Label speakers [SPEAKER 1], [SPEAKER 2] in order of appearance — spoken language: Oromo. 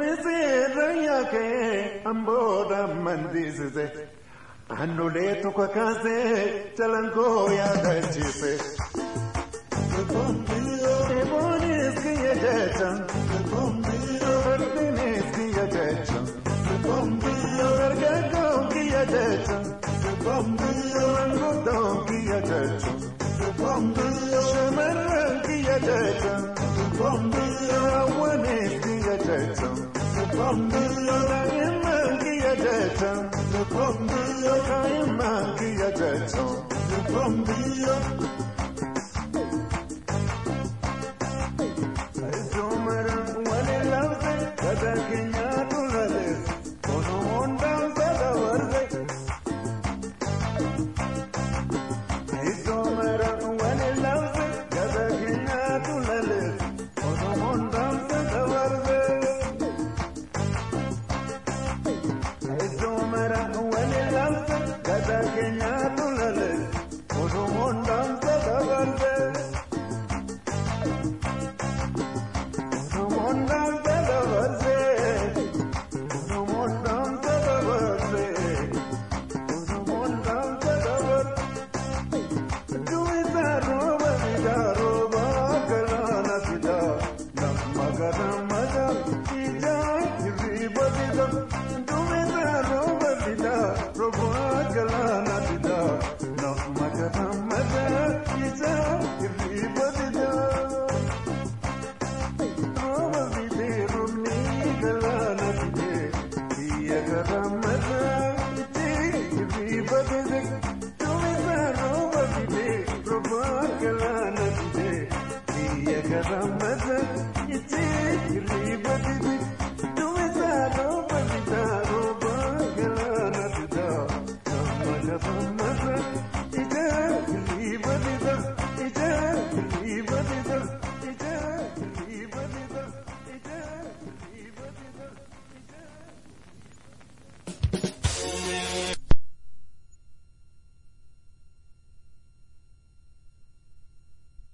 [SPEAKER 1] Deebisee rayyaa kee amboodha mandisiise. Aannolee tokko kaasee jalangoo yaadachiise. Eboonis kiyya jecha. Fardinis kiyya jecha. Dargaggoon kiyya jecha. Manguddoon kiyya jecha. Shamarran kiyya jecha. Hawwanis kiyya jecha.